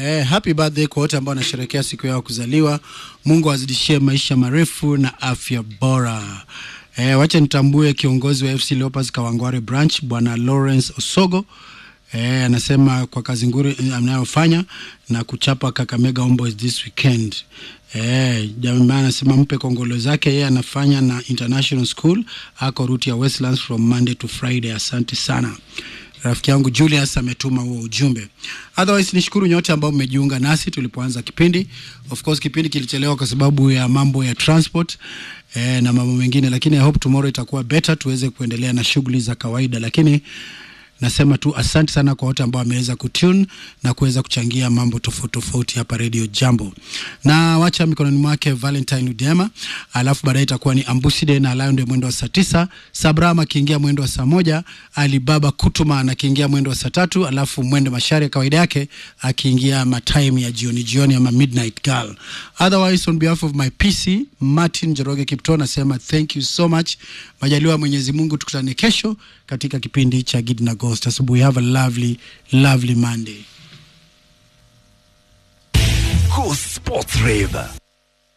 Eh, happy birthday kwa wote ambao wanasherehekea siku yao kuzaliwa. Mungu azidishie maisha marefu na afya bora. Eh, wacha nitambue kiongozi wa FC Leopards Kawangware branch Bwana Lawrence Osogo. Eh, anasema kwa kazi nguri anayofanya na kuchapa Kakamega Homeboys this weekend. Eh, jamaa anasema mpe kongolo zake, yeye anafanya na International School, ako route ya Westlands from Monday to Friday. Asante sana. Rafiki yangu Julius ametuma huo ujumbe. Otherwise nishukuru nyote ambao mmejiunga nasi tulipoanza kipindi. Of course kipindi kilichelewa kwa sababu ya mambo ya transport eh, na mambo mengine, lakini I hope tomorrow itakuwa better tuweze kuendelea na shughuli za kawaida, lakini nasema tu asante sana kwa wote ambao wameweza kutune na kuweza kuchangia mambo tofauti tofauti hapa Radio Jambo, na wacha mikononi mwake Valentine Udema, alafu baadaye itakuwa ni Ambuside na Lion ndio mwendo wa saa tisa, Sabram akiingia mwendo wa saa moja, Alibaba Kutuma akiingia mwendo wa saa tatu, alafu mwende Mashari kawaida yake akiingia matime ya jioni jioni ama midnight girl. Otherwise on behalf of my PC Martin Joroge Kipto nasema thank you so much. Majaliwa Mwenyezi Mungu, tukutane kesho katika kipindi cha Gidi na Ghost. Asubuhi, have a lovely lovely Monday. Cool Sports Rave.